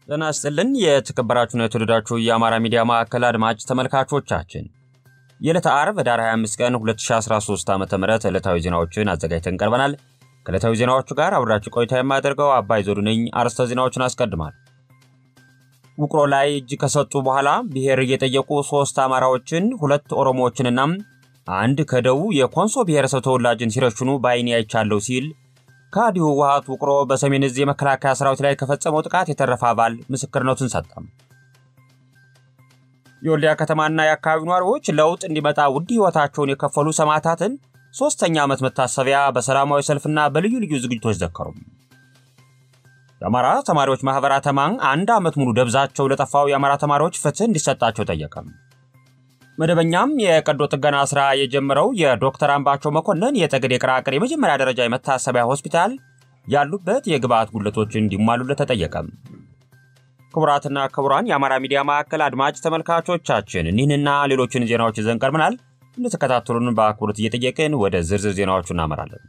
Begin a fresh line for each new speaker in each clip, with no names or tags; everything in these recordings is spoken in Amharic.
ጤና ይስጥልን የተከበራችሁና የተወደዳችሁ የአማራ ሚዲያ ማዕከል አድማጭ ተመልካቾቻችን የዕለተ ዓርብ ኅዳር 25 ቀን 2013 ዓ ም ዕለታዊ ዜናዎችን አዘጋጅተን ቀርበናል። ከዕለታዊ ዜናዎቹ ጋር አብራችሁ ቆይታ የማያደርገው አባይ ዘውዱ ነኝ። አርዕስተ ዜናዎችን አስቀድማል። ውቅሮ ላይ እጅ ከሰጡ በኋላ ብሔር እየጠየቁ ሦስት አማራዎችን ሁለት ኦሮሞዎችንና አንድ ከደቡብ የኮንሶ ብሔረሰብ ተወላጅን ሲረሽኑ በዓይኔ አይቻለሁ ሲል ከአዲሁ ህወሓት ውቅሮ በሰሜን ዕዝ የመከላከያ ሰራዊት ላይ ከፈጸመው ጥቃት የተረፈ አባል ምስክርነቱን ሰጠም። የወልዲያ ከተማና የአካባቢው ነዋሪዎች ለውጥ እንዲመጣ ውድ ሕይወታቸውን የከፈሉ ሰማዕታትን ሦስተኛ ዓመት መታሰቢያ በሰላማዊ ሰልፍና በልዩ ልዩ ዝግጅቶች ዘከሩ። የአማራ ተማሪዎች ማኅበር አተማ አንድ ዓመት ሙሉ ደብዛቸው ለጠፋው የአማራ ተማሪዎች ፍትህ እንዲሰጣቸው ጠየቀም። መደበኛም የቀዶ ጥገና ሥራ የጀመረው የዶክተር አምባቸው መኮንን የጠገዴ ቅራቅር የመጀመሪያ ደረጃ የመታሰቢያ ሆስፒታል ያሉበት የግብአት ጉድለቶች እንዲሟሉለት ተጠየቀም። ክቡራትና ክቡራን የአማራ ሚዲያ ማዕከል አድማጭ ተመልካቾቻችን እኒህንና ሌሎችን ዜናዎች ይዘን ቀርበናል። እንድትከታተሉን በአክብሮት እየጠየቅን ወደ ዝርዝር ዜናዎቹ እናመራለን።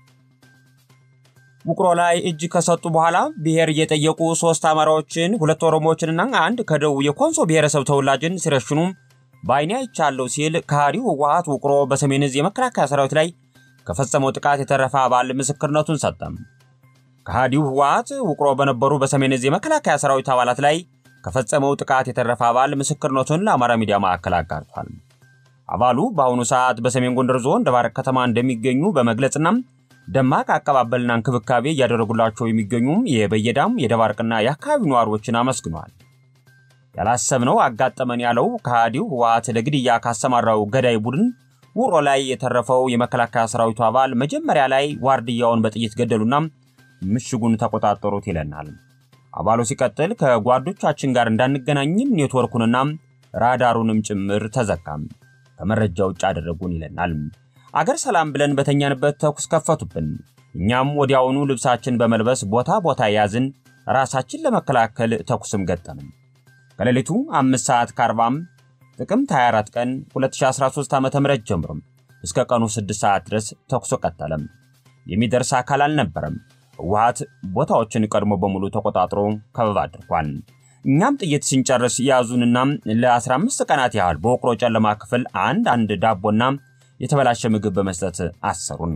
ውቅሮ ላይ እጅ ከሰጡ በኋላ ብሔር እየጠየቁ ሦስት አማራዎችን ሁለት ኦሮሞዎችንና አንድ ከደቡብ የኮንሶ ብሔረሰብ ተወላጅን ሲረሽኑ በዓይኔ አይቻለሁ ሲል ከሃዲው ህወሓት ውቅሮ በሰሜን ዕዝ የመከላከያ ሰራዊት ላይ ከፈጸመው ጥቃት የተረፈ አባል ምስክርነቱን ሰጠም። ከሃዲው ህወሓት ውቅሮ በነበሩ በሰሜን ዕዝ የመከላከያ ሰራዊት አባላት ላይ ከፈጸመው ጥቃት የተረፈ አባል ምስክርነቱን ለአማራ ሚዲያ ማዕከል አጋርቷል። አባሉ በአሁኑ ሰዓት በሰሜን ጎንደር ዞን ደባርቅ ከተማ እንደሚገኙ በመግለጽና ደማቅ አቀባበልና እንክብካቤ እያደረጉላቸው የሚገኙም የበየዳም የደባርቅና የአካባቢው ነዋሪዎችን አመስግኗል። ያላሰብነው አጋጠመን ያለው ከሃዲው ህወሓት ለግድያ ካሰማራው ገዳይ ቡድን ውቅሮ ላይ የተረፈው የመከላከያ ሰራዊቱ አባል መጀመሪያ ላይ ዋርድያውን በጥይት ገደሉና ምሽጉን ተቆጣጠሩት ይለናል። አባሉ ሲቀጥል ከጓዶቻችን ጋር እንዳንገናኝም ኔትወርኩንና ራዳሩንም ጭምር ተዘጋም፣ ከመረጃ ውጭ አደረጉን ይለናል። አገር ሰላም ብለን በተኛንበት ተኩስ ከፈቱብን። እኛም ወዲያውኑ ልብሳችን በመልበስ ቦታ ቦታ ያዝን፣ ራሳችን ለመከላከል ተኩስም ገጠምን። ከሌሊቱ 5 ሰዓት ከ40 ጥቅምት 24 ቀን 2013 ዓ.ም ጀምሮ እስከ ቀኑ 6 ሰዓት ድረስ ተኩሶ ቀጠለም። የሚደርስ አካል አልነበረም። ህወሓት ቦታዎችን ቀድሞ በሙሉ ተቆጣጥሮ ከበባ አድርጓል። እኛም ጥይት ስንጨርስ ያዙንና ለ15 ቀናት ያህል በውቅሮ ጨለማ ክፍል አንድ አንድ ዳቦና የተበላሸ ምግብ በመስጠት አሰሩን።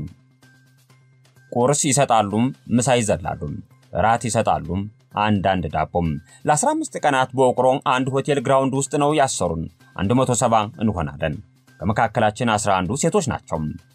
ቁርስ ይሰጣሉም፣ ምሳ ይዘላሉም፣ ራት ይሰጣሉም አንዳንድ ዳቦም ለ15 ቀናት በውቅሮ አንድ ሆቴል ግራውንድ ውስጥ ነው ያሰሩን። 170 እንሆናለን። ከመካከላችን 11ዱ ሴቶች ናቸው።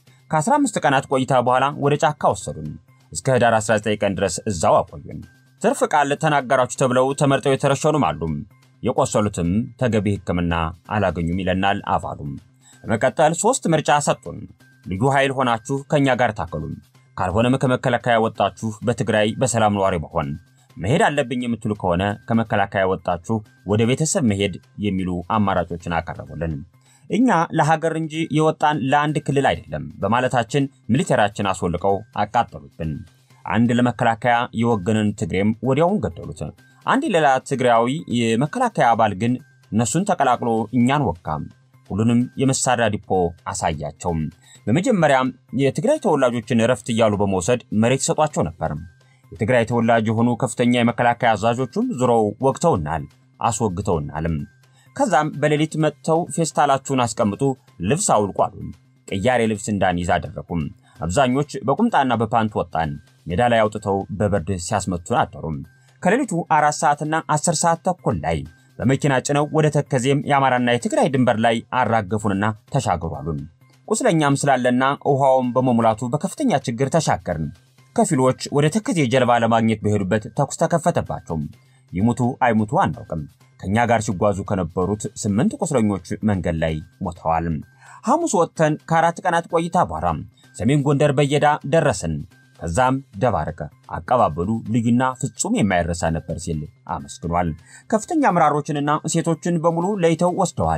ከ15 ቀናት ቆይታ በኋላ ወደ ጫካ ወሰዱን። እስከ ህዳር 19 ቀን ድረስ እዛው አቆዩን። ትርፍ ቃል ተናገራችሁ ተብለው ተመርጠው የተረሸኑም አሉ። የቆሰሉትም ተገቢ ሕክምና አላገኙም ይለናል አባሉም። በመቀጠል ሶስት ምርጫ ሰጡን። ልዩ ኃይል ሆናችሁ ከእኛ ጋር ታከሉም፣ ካልሆነም ከመከላከያ ወጣችሁ በትግራይ በሰላም ነዋሪ መሆን መሄድ አለብኝ የምትሉ ከሆነ ከመከላከያ ወጣችሁ ወደ ቤተሰብ መሄድ የሚሉ አማራጮችን አቀረቡልን። እኛ ለሀገር እንጂ የወጣን ለአንድ ክልል አይደለም በማለታችን ሚሊቴራችን አስወልቀው አቃጠሉብን። አንድ ለመከላከያ የወገንን ትግሬም ወዲያውን ገደሉት። አንድ ሌላ ትግራዊ የመከላከያ አባል ግን እነሱን ተቀላቅሎ እኛን ወጋም። ሁሉንም የመሳሪያ ዲፖ አሳያቸው። በመጀመሪያም የትግራይ ተወላጆችን እረፍት እያሉ በመውሰድ መሬት ይሰጧቸው ነበር። የትግራይ ተወላጅ የሆኑ ከፍተኛ የመከላከያ አዛዦቹም ዙረው ወግተውናል፣ አስወግተውናልም። ከዛም በሌሊት መጥተው ፌስታላችሁን አስቀምጡ፣ ልብስ አውልቁ አሉን። ቅያሬ ልብስ እንዳንይዝ አደረጉም። አብዛኞች በቁምጣና በፓንት ወጣን። ሜዳ ላይ አውጥተው በብርድ ሲያስመቱን አደሩም። ከሌሊቱ አራት ሰዓትና አስር ሰዓት ተኩል ላይ በመኪና ጭነው ወደ ተከዜም የአማራና የትግራይ ድንበር ላይ አራገፉንና ተሻገሩ አሉን። ቁስለኛም ስላለና ውሃውም በመሙላቱ በከፍተኛ ችግር ተሻገርን። ከፊሎች ወደ ተከዜ ጀልባ ለማግኘት በሄዱበት ተኩስ ተከፈተባቸው። ይሙቱ አይሙቱ አናውቅም። ከእኛ ጋር ሲጓዙ ከነበሩት ስምንት ቁስለኞች መንገድ ላይ ሞተዋል። ሐሙስ ወጥተን ከአራት ቀናት ቆይታ በኋላ ሰሜን ጎንደር በየዳ ደረስን። ከዛም ደባርቅ። አቀባበሉ ልዩና ፍጹም የማይረሳ ነበር ሲል አመስግኗል። ከፍተኛ አመራሮችንና ሴቶችን በሙሉ ለይተው ወስደዋል።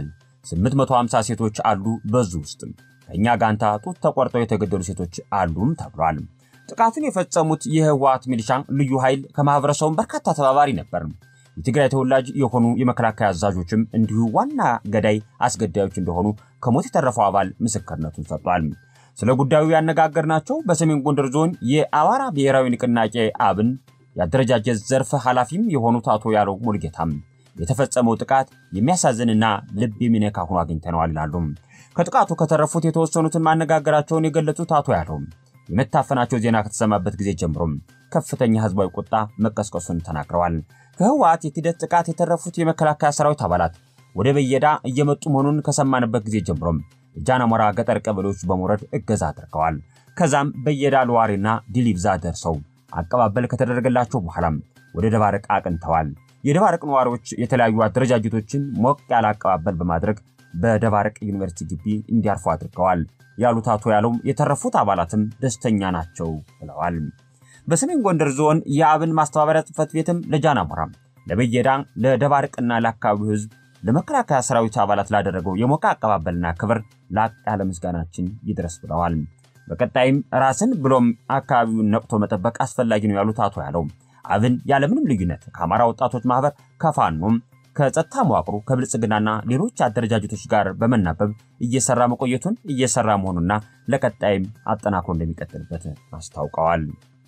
850 ሴቶች አሉ። በዙ ውስጥ ከእኛ ጋንታ ጡት ተቆርጠው የተገደሉ ሴቶች አሉም ተብሏል። ጥቃቱን የፈጸሙት የህወሓት ሚሊሻ ልዩ ኃይል ከማህበረሰቡ በርካታ ተባባሪ ነበር። የትግራይ ተወላጅ የሆኑ የመከላከያ አዛዦችም እንዲሁ ዋና ገዳይ አስገዳዮች እንደሆኑ ከሞት የተረፈው አባል ምስክርነቱን ሰጥቷል። ስለ ጉዳዩ ያነጋገርናቸው በሰሜን ጎንደር ዞን የአማራ ብሔራዊ ንቅናቄ አብን የአደረጃጀት ዘርፍ ኃላፊም የሆኑት አቶ ያለው ሙልጌታም የተፈጸመው ጥቃት የሚያሳዝንና ልብ የሚነካ ሆኖ አግኝተነዋል ይላሉ። ከጥቃቱ ከተረፉት የተወሰኑትን ማነጋገራቸውን የገለጹት አቶ ያለው የመታፈናቸው ዜና ከተሰማበት ጊዜ ጀምሮም ከፍተኛ ህዝባዊ ቁጣ መቀስቀሱን ተናግረዋል። ከህወሓት የክህደት ጥቃት የተረፉት የመከላከያ ሰራዊት አባላት ወደ በየዳ እየመጡ መሆኑን ከሰማንበት ጊዜ ጀምሮም የጃናሞራ ገጠር ቀበሌዎች በመውረድ እገዛ አድርገዋል። ከዛም በየዳ ለዋሪና ዲሊብዛ ደርሰው አቀባበል ከተደረገላቸው በኋላም ወደ ደባርቅ አቅንተዋል። የደባርቅ ነዋሪዎች የተለያዩ አደረጃጀቶችን ሞቅ ያለ አቀባበል በማድረግ በደባርቅ ዩኒቨርሲቲ ግቢ እንዲያርፉ አድርገዋል ያሉት አቶ ያለው የተረፉት አባላትም ደስተኛ ናቸው ብለዋል። በሰሜን ጎንደር ዞን የአብን ማስተባበሪያ ጽሕፈት ቤትም ለጃናሞራ፣ ለበየዳ፣ ለደባርቅና ለአካባቢው ህዝብ ለመከላከያ ሰራዊት አባላት ላደረገው የሞቀ አቀባበልና ክብር ላቅ ያለ ምስጋናችን ይድረስ ብለዋል። በቀጣይም ራስን ብሎም አካባቢውን ነቅቶ መጠበቅ አስፈላጊ ነው ያሉት አቶ ያለው አብን ያለምንም ልዩነት ከአማራ ወጣቶች ማህበር ከፋኖም ከጸጥታ መዋቅሩ ከብልጽግናና ሌሎች አደረጃጀቶች ጋር በመናበብ እየሰራ መቆየቱን እየሰራ መሆኑና ለቀጣይም አጠናክሮ እንደሚቀጥልበት አስታውቀዋል።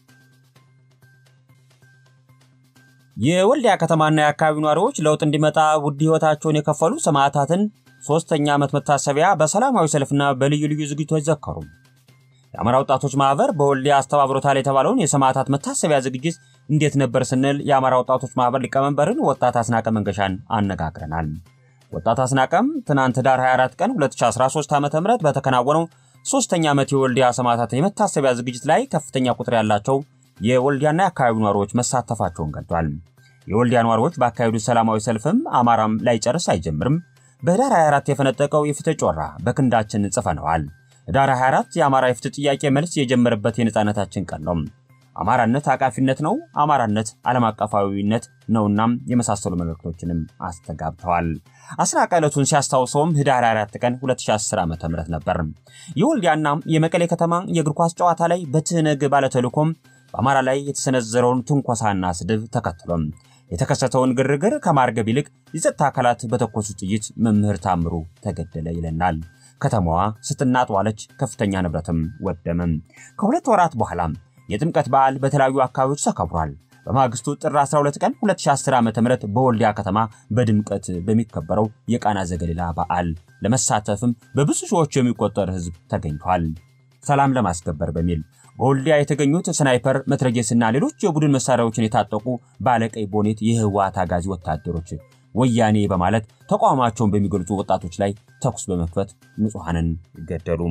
የወልዲያ ከተማና የአካባቢው ነዋሪዎች ለውጥ እንዲመጣ ውድ ህይወታቸውን የከፈሉ ሰማዕታትን ሶስተኛ ዓመት መታሰቢያ በሰላማዊ ሰልፍና በልዩ ልዩ ዝግጅቶች ዘከሩ። የአማራ ወጣቶች ማህበር በወልዲያ አስተባብሮታል የተባለውን የሰማዕታት መታሰቢያ ዝግጅት እንዴት ነበር ስንል የአማራ ወጣቶች ማህበር ሊቀመንበርን ወጣት አስናቀ መንገሻን አነጋግረናል። ወጣት አስናቀም ትናንት ዳር 24 ቀን 2013 ዓ ም በተከናወነው ሶስተኛ ዓመት የወልዲያ ሰማዕታት የመታሰቢያ ዝግጅት ላይ ከፍተኛ ቁጥር ያላቸው የወልዲያና የአካባቢው ነዋሪዎች መሳተፋቸውን ገልጧል። የወልዲያ ነዋሪዎች ባካሄዱት ሰላማዊ ሰልፍም አማራም ላይጨርስ አይጀምርም፣ በህዳር 24 የፈነጠቀው የፍትህ ጮራ በክንዳችን ጽፈነዋል። ህዳር 24 የአማራ የፍትህ ጥያቄ መልስ የጀመረበት የነፃነታችን ቀን ነው። አማራነት አቃፊነት ነው፣ አማራነት ዓለም አቀፋዊነት ነውና የመሳሰሉ መልእክቶችንም አስተጋብተዋል። አስናቀ ዕለቱን ሲያስታውሰውም ህዳር 24 ቀን 2010 ዓ.ም ነበር። የወልዲያና የመቀሌ ከተማ የእግር ኳስ ጨዋታ ላይ በትህነግ ባለተልዕኮም በአማራ ላይ የተሰነዘረውን ትንኮሳና ስድብ ተከትሎም የተከሰተውን ግርግር ከማርገብ ይልቅ የጸጥታ አካላት በተኮሱ ጥይት መምህር ታምሩ ተገደለ ይለናል። ከተማዋ ስትናጥ ዋለች፣ ከፍተኛ ንብረትም ወደመም። ከሁለት ወራት በኋላ የጥምቀት በዓል በተለያዩ አካባቢዎች ተከብሯል። በማግስቱ ጥር 12 ቀን 2010 ዓ.ም በወልዲያ ከተማ በድምቀት በሚከበረው የቃና ዘገሊላ በዓል ለመሳተፍም በብዙ ሺዎች የሚቆጠር ህዝብ ተገኝቷል። ሰላም ለማስከበር በሚል በወልዲያ የተገኙት ስናይፐር፣ መትረጌስና ሌሎች የቡድን መሳሪያዎችን የታጠቁ ባለቀይ ቦኔት የህወሓት አጋዚ ወታደሮች ወያኔ በማለት ተቋማቸውን በሚገልጹ ወጣቶች ላይ ተኩስ በመክፈት ንጹሐንን ገደሉ።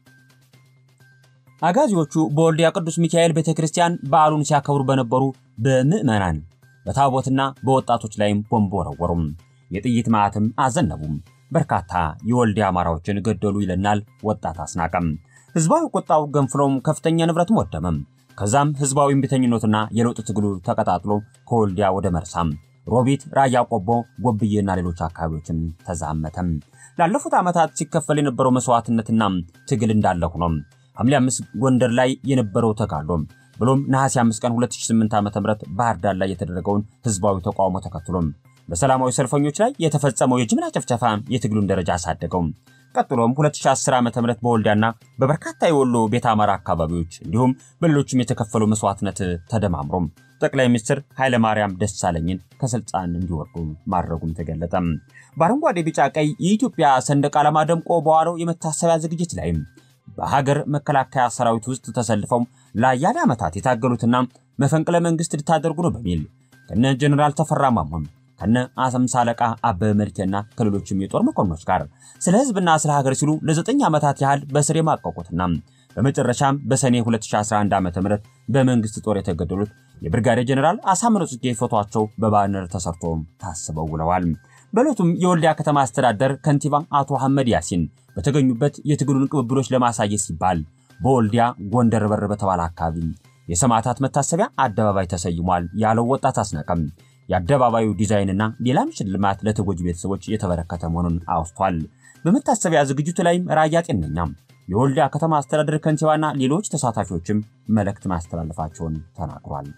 አጋዚዎቹ በወልዲያ ቅዱስ ሚካኤል ቤተ ክርስቲያን በዓሉን ሲያከብሩ በነበሩ በምዕመናን በታቦትና በወጣቶች ላይም ቦምብ ወረወሩም። የጥይት ማዕትም አዘነቡም። በርካታ የወልዲያ አማራዎችን ገደሉ ይለናል ወጣት አስናቀም። ህዝባዊ ቁጣው ገንፍሎም ከፍተኛ ንብረትም ወደመም። ከዛም ህዝባዊ እምቢተኝነትና የለውጥ ትግሉ ተቀጣጥሎ ከወልዲያ ወደ መርሳም፣ ሮቢት፣ ራያ ቆቦ፣ ጎብዬና ሌሎች አካባቢዎችን ተዛመተም። ላለፉት ዓመታት ሲከፈል የነበረው መስዋዕትነትና ትግል እንዳለ ሆኖም ሐምሌ 5 ጎንደር ላይ የነበረው ተጋድሎም ብሎም ነሐሴ 5 ቀን 2008 ዓ.ም ባህር ዳር ላይ የተደረገውን ህዝባዊ ተቃውሞ ተከትሎም በሰላማዊ ሰልፈኞች ላይ የተፈጸመው የጅምላ ጭፍጨፋ የትግሉን ደረጃ አሳደገው። ቀጥሎም 2010 ዓ.ም በወልዲያና በበርካታ የወሎ ቤተ አማራ አካባቢዎች እንዲሁም በሌሎችም የተከፈለው መስዋዕትነት ተደማምሮም ጠቅላይ ሚኒስትር ኃይለማርያም ደሳለኝን ከስልጣን እንዲወርዱ ማድረጉም ተገለጠ። በአረንጓዴ ቢጫ፣ ቀይ የኢትዮጵያ ሰንደቅ ዓላማ ደምቆ በዋለው የመታሰቢያ ዝግጅት ላይም በሀገር መከላከያ ሰራዊት ውስጥ ተሰልፈው ለአያሌ ዓመታት የታገሉትና መፈንቅለ መንግስት ልታደርጉ ነው በሚል ከነ ጀኔራል ተፈራ ማሞም ከነ አምሳ አለቃ አበበ መልኬና ከሌሎችም የጦር መኮንኖች ጋር ስለ ህዝብና ስለ ሀገር ሲሉ ለዘጠኝ ዓመታት ያህል በስር የማቀቁትና በመጨረሻም በሰኔ 2011 ዓ.ም በመንግስት ጦር የተገደሉት የብርጋዴር ጀኔራል አሳምነው ጽጌ ፎቶቸው በባነር ተሰርቶ ታስበው ውለዋል። በዕለቱም የወልዲያ ከተማ አስተዳደር ከንቲባ አቶ አህመድ ያሲን በተገኙበት የትግሉን ቅብብሎች ለማሳየት ሲባል በወልዲያ ጎንደር በር በተባለ አካባቢ የሰማዕታት መታሰቢያ አደባባይ ተሰይሟል ያለው ወጣት አስናቀም የአደባባዩ ዲዛይንና ሌላም ሽልማት ለተጎጂ ቤተሰቦች የተበረከተ መሆኑን አውስቷል። በመታሰቢያ ዝግጅቱ ላይም ራያ ጤነኛ የወልዲያ ከተማ አስተዳደር ከንቲባና ሌሎች ተሳታፊዎችም መልእክት ማስተላለፋቸውን ተናግሯል።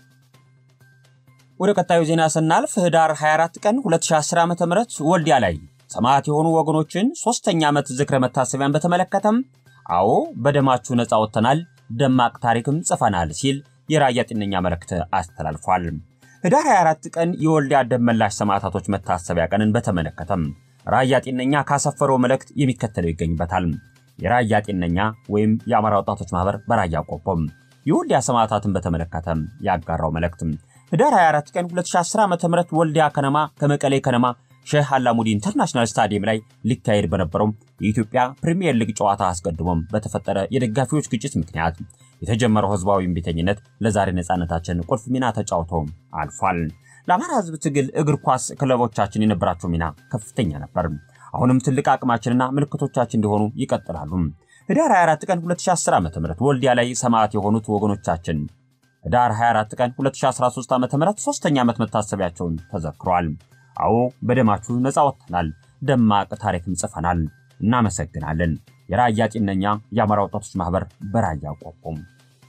ወደ ቀጣዩ ዜና ስናልፍ ህዳር 24 ቀን 2010 ዓ.ም ወልዲያ ላይ ሰማዕት የሆኑ ወገኖችን ሶስተኛ ዓመት ዝክረ መታሰቢያን በተመለከተም አዎ በደማችሁ ነፃ ወጥተናል፣ ደማቅ ታሪክም ጽፈናል ሲል የራያ ጤነኛ መልእክት አስተላልፏል። ህዳር 24 ቀን የወልዲያ ደመላሽ ሰማዕታቶች መታሰቢያ ቀንን በተመለከተም ራያ ጤነኛ ካሰፈረው መልእክት የሚከተለው ይገኝበታል። የራያ ጤነኛ ወይም የአማራ ወጣቶች ማህበር በራያ ቆቦም የወልዲያ ሰማዕታትን በተመለከተ ያጋራው መልእክት ህዳር 24 ቀን 2010 ዓ.ም ወልዲያ ከነማ ከመቀሌ ከነማ ሼህ አላሙዲ ኢንተርናሽናል ስታዲየም ላይ ሊካሄድ በነበረው የኢትዮጵያ ፕሪሚየር ሊግ ጨዋታ አስቀድሞም በተፈጠረ የደጋፊዎች ግጭት ምክንያት የተጀመረው ህዝባዊ እምቢተኝነት ለዛሬ ነፃነታችን ቁልፍ ሚና ተጫውቶ አልፏል። ለአማራ ህዝብ ትግል እግር ኳስ ክለቦቻችን የነበራቸው ሚና ከፍተኛ ነበር። አሁንም ትልቅ አቅማችንና ምልክቶቻችን እንዲሆኑ ይቀጥላሉ። ህዳር 24 ቀን 2010 ዓ.ም ወልዲያ ላይ ሰማዕት የሆኑት ወገኖቻችን ህዳር 24 ቀን 2013 ዓ.ም ሶስተኛ ዓመት መታሰቢያቸውን ተዘክሯል። አዎ በደማችሁ ነፃ ወጥተናል፣ ደማቅ ታሪክም ጽፈናል። እናመሰግናለን። የራያ ጤነኛ የአማራ ወጣቶች ማህበር በራያ ቆቦም።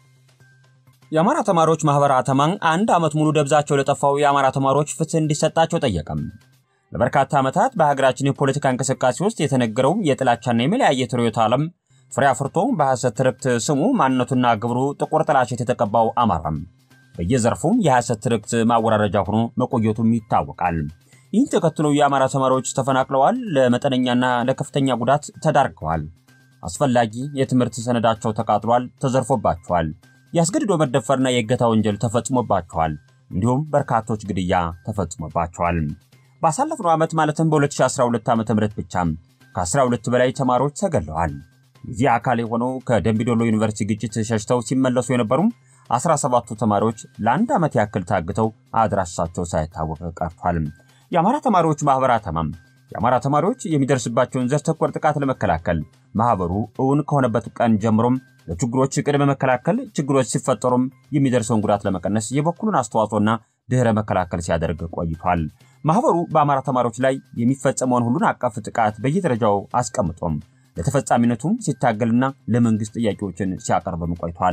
የአማራ ተማሪዎች ማህበር አተማን አንድ ዓመት ሙሉ ደብዛቸው ለጠፋው የአማራ ተማሪዎች ፍትህ እንዲሰጣቸው ጠየቀም። ለበርካታ ዓመታት በሀገራችን የፖለቲካ እንቅስቃሴ ውስጥ የተነገረው የጥላቻና የመለያየት ርዕዮተ ዓለም ፍሬ አፍርቶ በሐሰት ትርክት ስሙ ማንነቱና ግብሩ ጥቁር ጥላሸት የተቀባው አማራም በየዘርፉም የሐሰት ትርክት ማወራረጃ ሆኖ መቆየቱም ይታወቃል። ይህን ተከትሎ የአማራ ተማሪዎች ተፈናቅለዋል፣ ለመጠነኛና ለከፍተኛ ጉዳት ተዳርገዋል። አስፈላጊ የትምህርት ሰነዳቸው ተቃጥሏል፣ ተዘርፎባቸዋል። የአስገድዶ መደፈርና የእገታ ወንጀል ተፈጽሞባቸዋል። እንዲሁም በርካቶች ግድያ ተፈጽሞባቸዋል። ባሳለፍነው ዓመት ማለትም በ2012 ዓ ም ብቻ ከ12 በላይ ተማሪዎች ተገለዋል። የዚህ አካል የሆነው ከደምቢዶሎ ዩኒቨርሲቲ ግጭት ሸሽተው ሲመለሱ የነበሩም 17ቱ ተማሪዎች ለአንድ ዓመት ያክል ታግተው አድራሻቸው ሳይታወቅ ቀርቷል። የአማራ ተማሪዎች ማህበር አተማም የአማራ ተማሪዎች የሚደርስባቸውን ዘር ተኮር ጥቃት ለመከላከል ማህበሩ እውን ከሆነበት ቀን ጀምሮም ለችግሮች ቅድመ መከላከል፣ ችግሮች ሲፈጠሩም የሚደርሰውን ጉዳት ለመቀነስ የበኩሉን አስተዋጽኦና ድህረ መከላከል ሲያደርግ ቆይቷል። ማህበሩ በአማራ ተማሪዎች ላይ የሚፈጸመውን ሁሉን አቀፍ ጥቃት በየደረጃው አስቀምጦም ለተፈጻሚነቱም ሲታገልና ለመንግስት ጥያቄዎችን ሲያቀርብም ቆይቷል።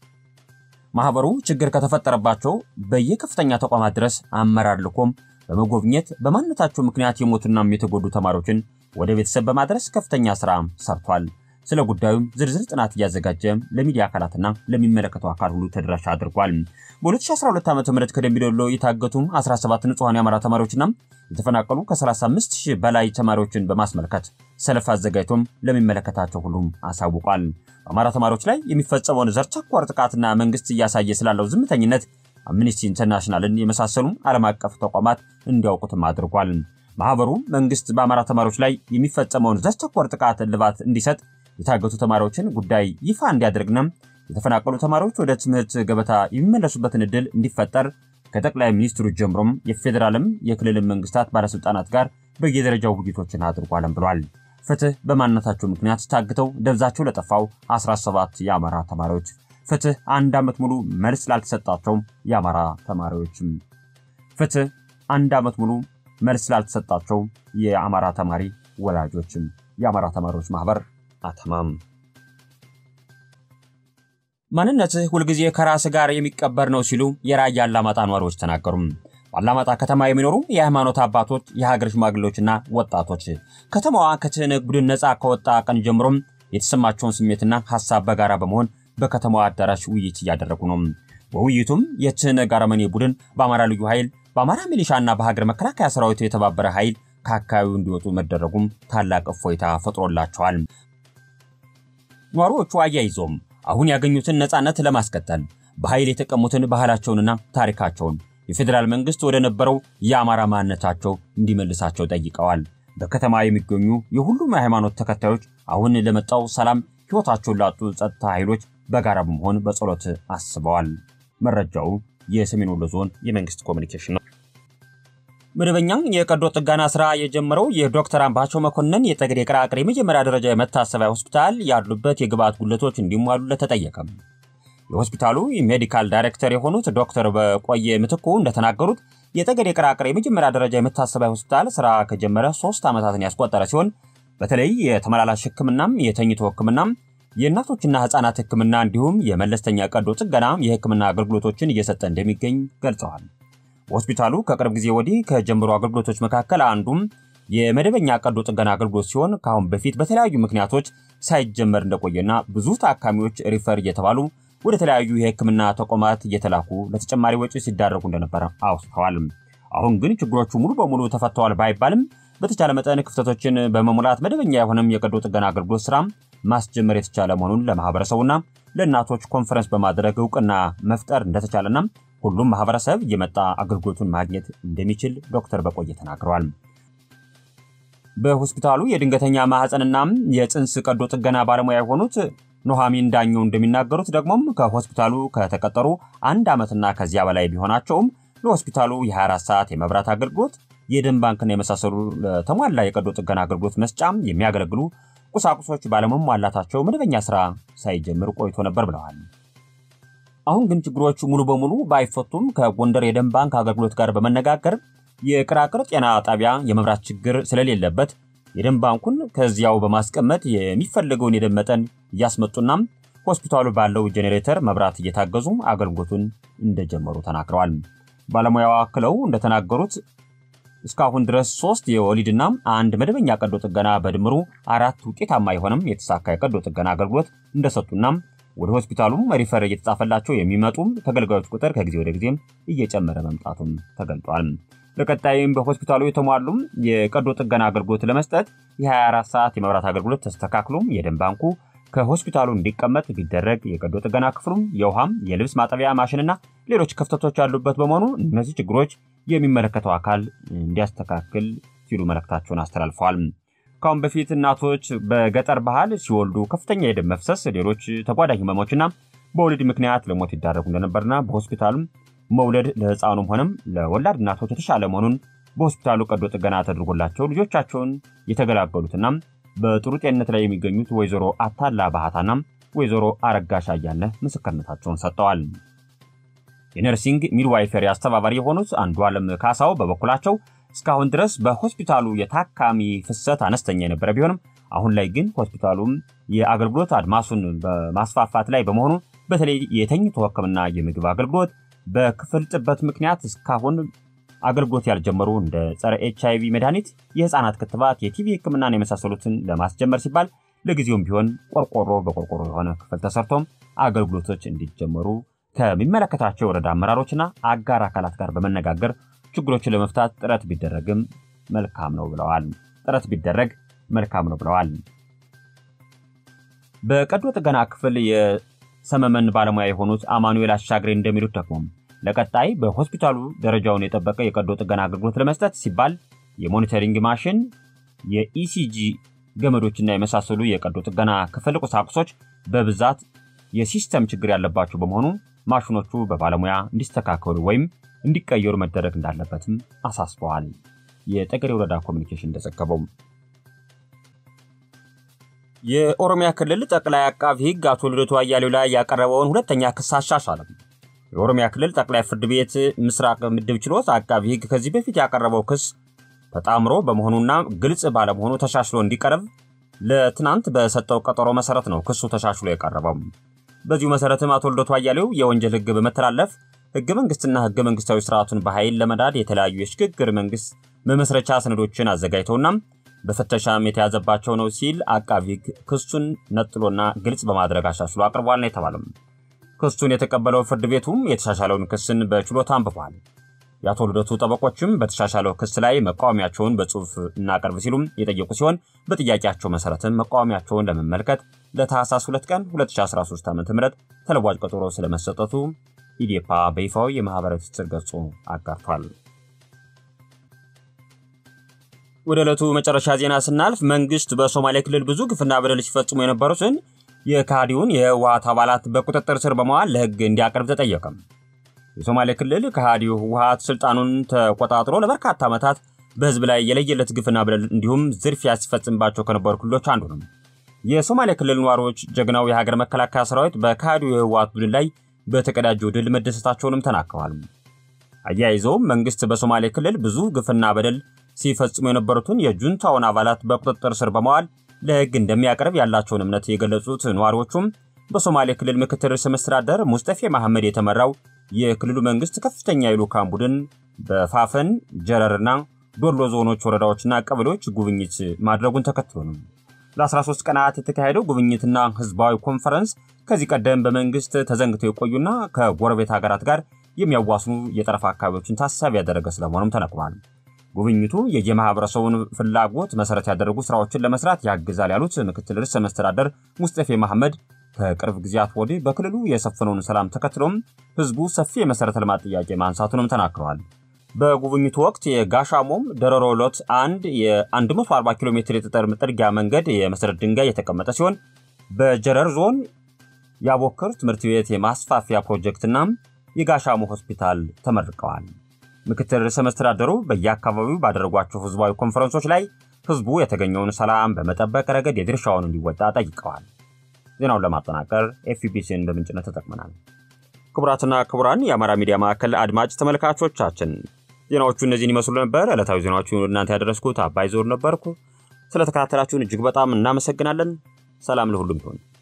ማህበሩ ችግር ከተፈጠረባቸው በየከፍተኛ ተቋማት ድረስ አመራር ልኮም በመጎብኘት በማንነታቸው ምክንያት የሞቱናም የተጎዱ ተማሪዎችን ወደ ቤተሰብ በማድረስ ከፍተኛ ስራ ሰርቷል። ስለ ጉዳዩም ዝርዝር ጥናት እያዘጋጀ ለሚዲያ አካላትና ለሚመለከተው አካል ሁሉ ተደራሽ አድርጓል። በ2012 ዓ ም ከደምቢዶሎ የታገቱ 17 ንጹሐን የአማራ ተማሪዎችና የተፈናቀሉ ከ35 ሺህ በላይ ተማሪዎችን በማስመልከት ሰልፍ አዘጋጅቶም ለሚመለከታቸው ሁሉም አሳውቋል። በአማራ ተማሪዎች ላይ የሚፈጸመውን ዘር ተኮር ጥቃትና መንግስት እያሳየ ስላለው ዝምተኝነት አምኒስቲ ኢንተርናሽናልን የመሳሰሉ ዓለም አቀፍ ተቋማት እንዲያውቁትም አድርጓል። ማህበሩ መንግስት በአማራ ተማሪዎች ላይ የሚፈጸመውን ዘር ተኮር ጥቃት እልባት እንዲሰጥ የታገቱ ተማሪዎችን ጉዳይ ይፋ እንዲያደርግና የተፈናቀሉ ተማሪዎች ወደ ትምህርት ገበታ የሚመለሱበትን ዕድል እንዲፈጠር ከጠቅላይ ሚኒስትሩ ጀምሮም የፌዴራልም የክልልም መንግስታት ባለስልጣናት ጋር በየደረጃው ውይይቶችን አድርጓልም ብሏል። ፍትህ በማንነታቸው ምክንያት ታግተው ደብዛቸው ለጠፋው 17 የአማራ ተማሪዎች ፍትህ አንድ ዓመት ሙሉ መልስ ላልተሰጣቸው የአማራ ተማሪዎችም ፍትህ አንድ ዓመት ሙሉ መልስ ላልተሰጣቸው የአማራ ተማሪ ወላጆችም የአማራ ተማሪዎች ማህበር አተማም ማንነትህ ሁልጊዜ ከራስ ጋር የሚቀበር ነው ሲሉ የራያ አላማጣ ነዋሪዎች ተናገሩ። በአላማጣ ከተማ የሚኖሩ የሃይማኖት አባቶች፣ የሀገር ሽማግሌዎችና ወጣቶች ከተማዋ ከትህነግ ቡድን ነፃ ከወጣ ቀን ጀምሮም የተሰማቸውን ስሜትና ሀሳብ በጋራ በመሆን በከተማዋ አዳራሽ ውይይት እያደረጉ ነው። በውይይቱም የትህነግ አረመኔ ቡድን በአማራ ልዩ ኃይል፣ በአማራ ሚሊሻና በሀገር መከላከያ ሰራዊት የተባበረ ኃይል ከአካባቢው እንዲወጡ መደረጉም ታላቅ እፎይታ ፈጥሮላቸዋል። ነዋሪዎቹ አያይዞም አሁን ያገኙትን ነፃነት ለማስቀጠል በኃይል የተቀሙትን ባህላቸውንና ታሪካቸውን የፌዴራል መንግስት ወደ ነበረው የአማራ ማንነታቸው እንዲመልሳቸው ጠይቀዋል። በከተማ የሚገኙ የሁሉም የሃይማኖት ተከታዮች አሁን ለመጣው ሰላም ሕይወታቸውን ላጡ ጸጥታ ኃይሎች በጋራ በመሆን በጸሎት አስበዋል። መረጃው የሰሜን ወሎ ዞን የመንግስት ኮሚኒኬሽን ነው። መደበኛ የቀዶ ጥገና ስራ የጀመረው የዶክተር አምባቸው መኮንን የጠገዴ ቅራቅር የመጀመሪያ ደረጃ የመታሰቢያ ሆስፒታል ያሉበት የግብዓት ጉድለቶች እንዲሟሉለት ተጠየቀም። የሆስፒታሉ ሜዲካል ዳይሬክተር የሆኑት ዶክተር በቆየ ምትኩ እንደተናገሩት የጠገዴ ቅራቅር የመጀመሪያ ደረጃ የመታሰቢያ ሆስፒታል ስራ ከጀመረ ሶስት ዓመታትን ያስቆጠረ ሲሆን በተለይ የተመላላሽ ሕክምናም የተኝቶ ሕክምናም የእናቶችና ህፃናት ሕክምና እንዲሁም የመለስተኛ ቀዶ ጥገና የሕክምና አገልግሎቶችን እየሰጠ እንደሚገኝ ገልጸዋል። ሆስፒታሉ ከቅርብ ጊዜ ወዲህ ከጀመሩ አገልግሎቶች መካከል አንዱም የመደበኛ ቀዶ ጥገና አገልግሎት ሲሆን ከአሁን በፊት በተለያዩ ምክንያቶች ሳይጀመር እንደቆየና ብዙ ታካሚዎች ሪፈር እየተባሉ ወደ ተለያዩ የሕክምና ተቋማት እየተላኩ ለተጨማሪ ወጪ ሲዳረጉ እንደነበረ አውስተዋል። አሁን ግን ችግሮቹ ሙሉ በሙሉ ተፈተዋል ባይባልም በተቻለ መጠን ክፍተቶችን በመሙላት መደበኛ የሆነም የቀዶ ጥገና አገልግሎት ስራ ማስጀመር የተቻለ መሆኑን ለማህበረሰቡና ለእናቶች ኮንፈረንስ በማድረግ እውቅና መፍጠር እንደተቻለና ሁሉም ማህበረሰብ እየመጣ አገልግሎቱን ማግኘት እንደሚችል ዶክተር በቆየ ተናግረዋል። በሆስፒታሉ የድንገተኛ ማህፀንና የፅንስ ቀዶ ጥገና ባለሙያ የሆኑት ኑሐሚን ዳኘው እንደሚናገሩት ደግሞም ከሆስፒታሉ ከተቀጠሩ አንድ ዓመትና ከዚያ በላይ ቢሆናቸውም ለሆስፒታሉ የ24 ሰዓት የመብራት አገልግሎት፣ የደም ባንክና የመሳሰሉ ለተሟላ የቀዶ ጥገና አገልግሎት መስጫም የሚያገለግሉ ቁሳቁሶች ባለመሟላታቸው መደበኛ ስራ ሳይጀምር ቆይቶ ነበር ብለዋል። አሁን ግን ችግሮቹ ሙሉ በሙሉ ባይፈቱም ከጎንደር የደም ባንክ አገልግሎት ጋር በመነጋገር የቅራቅር ጤና ጣቢያ የመብራት ችግር ስለሌለበት የደም ባንኩን ከዚያው በማስቀመጥ የሚፈለገውን የደም መጠን እያስመጡና ሆስፒታሉ ባለው ጄኔሬተር መብራት እየታገዙ አገልግሎቱን እንደጀመሩ ተናግረዋል። ባለሙያው አክለው እንደተናገሩት እስካሁን ድረስ ሶስት የወሊድና አንድ መደበኛ ቀዶ ጥገና በድምሩ አራት ውጤታማ የሆነም የተሳካ የቀዶ ጥገና አገልግሎት እንደሰጡና ወደ ሆስፒታሉም ሪፈር እየተጻፈላቸው የሚመጡም ተገልጋዮች ቁጥር ከጊዜ ወደ ጊዜም እየጨመረ መምጣቱም ተገልጧል። በቀጣይም በሆስፒታሉ የተሟሉም የቀዶ ጥገና አገልግሎት ለመስጠት የ24 ሰዓት የመብራት አገልግሎት ተስተካክሎም የደም ባንኩ ከሆስፒታሉ እንዲቀመጥ ቢደረግ የቀዶ ጥገና ክፍሉም የውሃም የልብስ ማጠቢያ ማሽንና ሌሎች ክፍተቶች ያሉበት በመሆኑ እነዚህ ችግሮች የሚመለከተው አካል እንዲያስተካክል ሲሉ መልእክታቸውን አስተላልፈዋል። ከአሁን በፊት እናቶች በገጠር ባህል ሲወልዱ ከፍተኛ የደም መፍሰስ፣ ሌሎች ተጓዳኝ ህመሞችና በወሊድ ምክንያት ለሞት ይዳረጉ እንደነበርና በሆስፒታሉም መውለድ ለህፃኑም ሆነም ለወላድ እናቶች የተሻለ መሆኑን በሆስፒታሉ ቀዶ ጥገና ተደርጎላቸው ልጆቻቸውን የተገላገሉትና በጥሩ ጤንነት ላይ የሚገኙት ወይዘሮ አታላ ባህታና ወይዘሮ አረጋሽ አያለ ምስክርነታቸውን ሰጥተዋል። የነርሲንግ ሚድዋይፈሪ አስተባባሪ የሆኑት አንዱ ዓለም ካሳው በበኩላቸው እስካሁን ድረስ በሆስፒታሉ የታካሚ ፍሰት አነስተኛ የነበረ ቢሆንም አሁን ላይ ግን ሆስፒታሉም የአገልግሎት አድማሱን በማስፋፋት ላይ በመሆኑ በተለይ የተኝቶ ሕክምና የምግብ አገልግሎት በክፍል ጥበት ምክንያት እስካሁን አገልግሎት ያልጀመሩ እንደ ጸረ ኤች አይቪ መድኃኒት፣ የህፃናት ክትባት፣ የቲቪ ሕክምናን የመሳሰሉትን ለማስጀመር ሲባል ለጊዜውም ቢሆን ቆርቆሮ በቆርቆሮ የሆነ ክፍል ተሰርቶም አገልግሎቶች እንዲጀመሩ ከሚመለከታቸው የወረዳ አመራሮችና አጋር አካላት ጋር በመነጋገር ችግሮችን ለመፍታት ጥረት ቢደረግም መልካም ነው ብለዋል። ጥረት ቢደረግ መልካም ነው ብለዋል። በቀዶ ጥገና ክፍል የሰመመን ባለሙያ የሆኑት አማኑኤል አሻግሬ እንደሚሉት ደግሞ ለቀጣይ በሆስፒታሉ ደረጃውን የጠበቀ የቀዶ ጥገና አገልግሎት ለመስጠት ሲባል የሞኒተሪንግ ማሽን፣ የኢሲጂ ገመዶችና የመሳሰሉ የቀዶ ጥገና ክፍል ቁሳቁሶች በብዛት የሲስተም ችግር ያለባቸው በመሆኑ ማሽኖቹ በባለሙያ እንዲስተካከሉ ወይም እንዲቀየሩ መደረግ እንዳለበትም አሳስበዋል። የጠገዴ ወረዳ ኮሚኒኬሽን እንደዘገበው የኦሮሚያ ክልል ጠቅላይ አቃቢ ሕግ አቶ ልደቱ አያሌው ላይ ያቀረበውን ሁለተኛ ክስ አሻሻለም። የኦሮሚያ ክልል ጠቅላይ ፍርድ ቤት ምስራቅ ምድብ ችሎት አቃቢ ሕግ ከዚህ በፊት ያቀረበው ክስ ተጣምሮ በመሆኑና ግልጽ ባለመሆኑ ተሻሽሎ እንዲቀርብ ለትናንት በሰጠው ቀጠሮ መሰረት ነው ክሱ ተሻሽሎ የቀረበው። በዚሁ መሰረትም አቶ ልደቱ አያሌው የወንጀል ሕግ በመተላለፍ ሕገ መንግስትና ሕገ መንግስታዊ ስርዓቱን በኃይል ለመዳድ የተለያዩ የሽግግር መንግስት መመስረቻ ሰነዶችን አዘጋጅተውና በፍተሻም የተያዘባቸው ነው ሲል አቃቢ ሕግ ክሱን ነጥሎና ግልጽ በማድረግ አሻሽሎ አቅርቧል ነው የተባለም። ክሱን የተቀበለው ፍርድ ቤቱም የተሻሻለውን ክስን በችሎታ አንብቧል። የአቶ ልደቱ ጠበቆችም በተሻሻለው ክስ ላይ መቃወሚያቸውን በጽሁፍ እናቀርብ ሲሉም የጠየቁ ሲሆን በጥያቄያቸው መሰረትም መቃወሚያቸውን ለመመልከት ለታህሳስ 2 ቀን 2013 ዓ ም ተለዋጭ ቀጠሮ ስለመሰጠቱ ኢዴፓ በይፋዊ የማህበራዊ ትስስር ገጹ አጋርቷል። ወደ ዕለቱ መጨረሻ ዜና ስናልፍ መንግስት በሶማሌ ክልል ብዙ ግፍና በደል ሲፈጽሙ የነበሩትን የካዲውን የህወሀት አባላት በቁጥጥር ስር በመዋል ለህግ እንዲያቀርብ ተጠየቀም። የሶማሌ ክልል ከሃዲው ህወሀት ስልጣኑን ተቆጣጥሮ ለበርካታ ዓመታት በህዝብ ላይ የለየለት ግፍና በደል እንዲሁም ዝርፊያ ሲፈጽምባቸው ከነበሩ ክልሎች አንዱ ነው። የሶማሌ ክልል ነዋሪዎች ጀግናው የሀገር መከላከያ ሰራዊት በከሃዲው የህወሀት ቡድን ላይ በተቀዳጀው ድል መደሰታቸውንም ተናግረዋል። አያይዘውም መንግስት በሶማሌ ክልል ብዙ ግፍና በደል ሲፈጽሙ የነበሩትን የጁንታውን አባላት በቁጥጥር ስር በመዋል ለህግ እንደሚያቀርብ ያላቸውን እምነት የገለጹት ነዋሪዎቹም በሶማሌ ክልል ምክትል ርዕሰ መስተዳደር ሙስጠፌ መሐመድ የተመራው የክልሉ መንግስት ከፍተኛ የልዑካን ቡድን በፋፈን ጀረርና ዶሎ ዞኖች ወረዳዎችና ቀበሌዎች ጉብኝት ማድረጉን ተከትሎ ነው። ለ13 ቀናት የተካሄደው ጉብኝትና ህዝባዊ ኮንፈረንስ ከዚህ ቀደም በመንግስት ተዘንግተው የቆዩና ከጎረቤት ሀገራት ጋር የሚያዋስኑ የጠረፍ አካባቢዎችን ታሳቢ ያደረገ ስለመሆኑም ተነግሯል። ጉብኝቱ የየማህበረሰቡን ፍላጎት መሰረት ያደረጉ ስራዎችን ለመስራት ያግዛል ያሉት ምክትል ርዕሰ መስተዳደር ሙስጠፌ መሐመድ ከቅርብ ጊዜያት ወዲህ በክልሉ የሰፈነውን ሰላም ተከትሎም ህዝቡ ሰፊ የመሰረተ ልማት ጥያቄ ማንሳቱንም ተናግረዋል። በጉብኝቱ ወቅት የጋሻሞም ደረሮ ሎት አንድ የ140 ኪሎ ሜትር የጠጠር ጥርጊያ መንገድ የመሰረት ድንጋይ የተቀመጠ ሲሆን በጀረር ዞን የአቦክር ትምህርት ቤት የማስፋፊያ ፕሮጀክትና የጋሻሞ ሆስፒታል ተመርቀዋል። ምክትል ርዕሰ መስተዳደሩ በየአካባቢው ባደረጓቸው ህዝባዊ ኮንፈረንሶች ላይ ህዝቡ የተገኘውን ሰላም በመጠበቅ ረገድ የድርሻውን እንዲወጣ ጠይቀዋል። ዜናውን ለማጠናቀር ኤፍቢሲን በምንጭነት ተጠቅመናል። ክቡራትና ክቡራን የአማራ ሚዲያ ማዕከል አድማጭ ተመልካቾቻችን ዜናዎቹ እነዚህን ይመስሉ ነበር። ዕለታዊ ዜናዎቹን እናንተ ያደረስኩት አባይ ዞር ነበርኩ። ስለተከታተላችሁን እጅግ በጣም እናመሰግናለን። ሰላም ለሁሉም ይሁን።